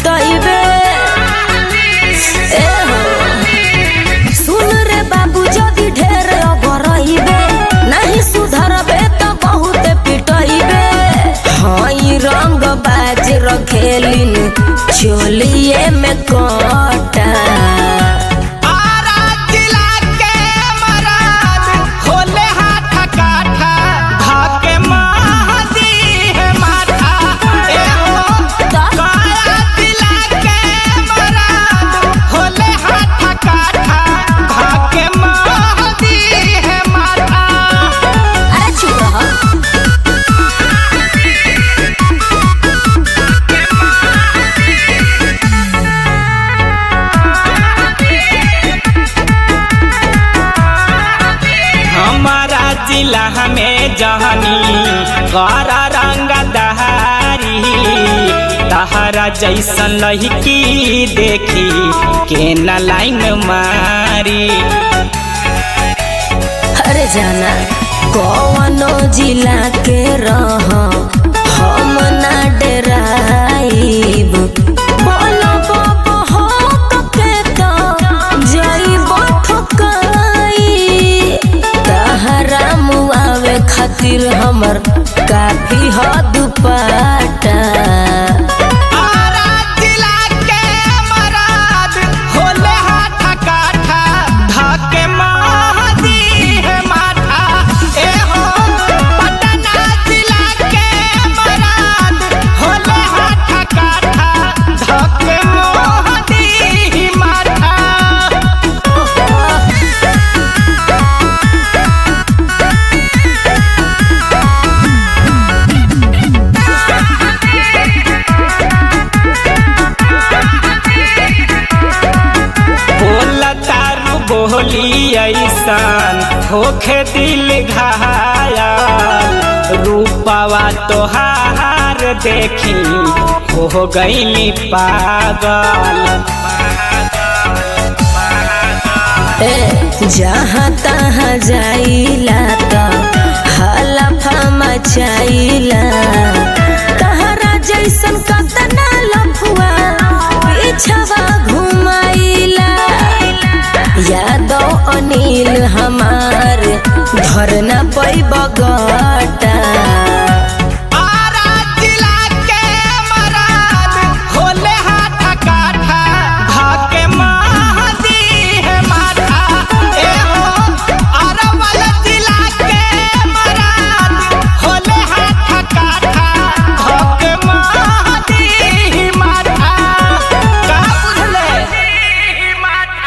पिटइबे ए हो सुन रे बाबू जदी ढेर अगरइबे नहीं सुधरबे त बहुत पिटइबे हई रंग बाज रखेलिन चोलिए में कटा आरा जिला के मराद होले हाथ काठा धाके महदी है माथा ए हो काया जिला के मराद होले हाथ काठा धाके महदी है माथा अरे चुप रह हमारा जिला में जहनी कारा रंग दहारी तहरा जैसन लहकी देखी के न लाइन मारी अरे जाना कौनो जिला के रह हम ना डराइब बोलो बाबा हो के तो जाइब ठोकाई तहरा मुआवे खातिर हमर काफी हद पाटा आरा जिला के मराद होले हाथ काठा धाके महदी है माथा ए हो पटना जिला के मराद होले हाथ काठा धाके महदी माथा बोला तारू बोली ऐसान होखे दिल घायल रूपवा तोहार देखी हो गईली पागल ए जहाँ तहाँ जाइला त हलफा मचाइला तहरा जैसन कतना लफुआ पीछवा घू